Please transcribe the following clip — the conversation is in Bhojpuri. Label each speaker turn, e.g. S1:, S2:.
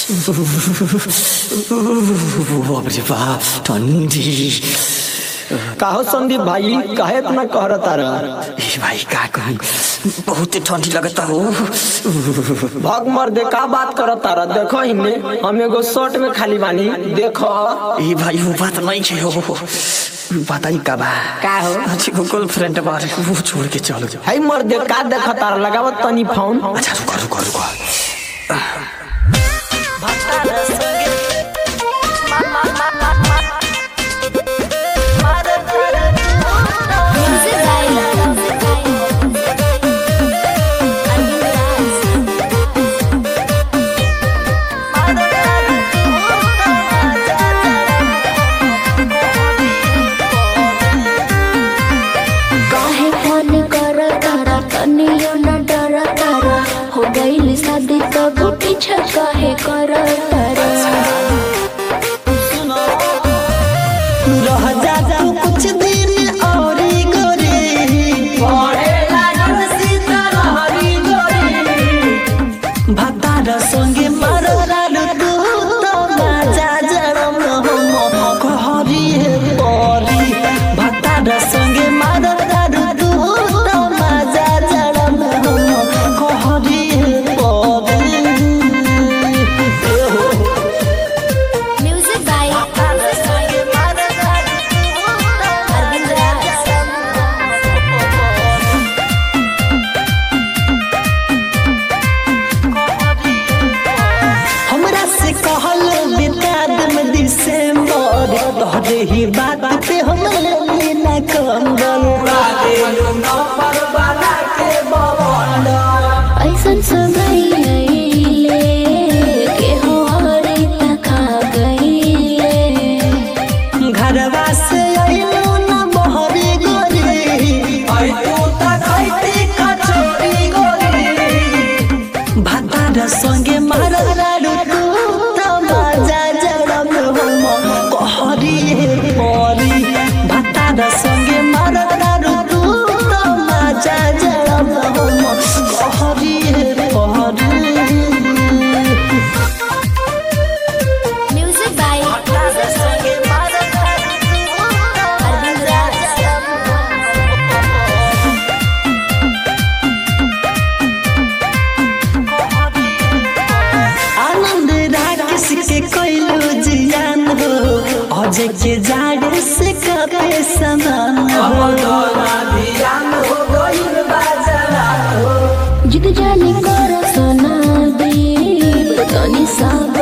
S1: बाप रे बाप ठंडी
S2: काहो संदीप भाई काहे इतना कहर तारा
S1: ए भाई का कहूँ बहुत ठंडी लगता हो
S2: भाग मर दे का बात कर तारा देखो इन्ने हम एगो शर्ट में खाली बानी देखो
S1: ए भाई वो बात नहीं है हो पता ही का बा
S2: का हो
S1: अच्छी गूगल फ्रेंड बारे वो छोड़ के चलो जाओ
S2: हाय मर दे का देखो तारा लगावत तनी फोन
S1: अच्छा रुको रुको रुको
S3: काहे फोन कर तारा तनियो न डर तारा हो गइल शादी तब पीछा काहे कर तारा
S2: रह जा तू कुछ दिन और गोरी पढ़े लागल सीता रहरी गोरी भतार संगे मरलालु तू तो बाजा जरम हम कहरी हे परी भतार संगे मरलालु तू तो बाजा जरम हम कहरी हे परी
S3: म्यूजिक बाय अरविंद राज
S2: हमरा से कहल बिताद में दिसंबर तोहरे ही बात पे हम लेली ना कंगल
S3: ऐसन समय आइले के हो हरे तका गइले
S2: घरवा से आइलो ना बहरी गोरी भातार संगे मारलालु तू त मजा जरम हम कहरी हे परी भातार संगे मारलालु तू त मजा जरम हम कहरी हे परी
S3: म्यूजिक बाय अरविंद राज
S2: आनंद राकेश के कैलो जियान हो अजय के जाड़ से कपे समान हो
S3: जिद जाने कर सोना दे तनी सब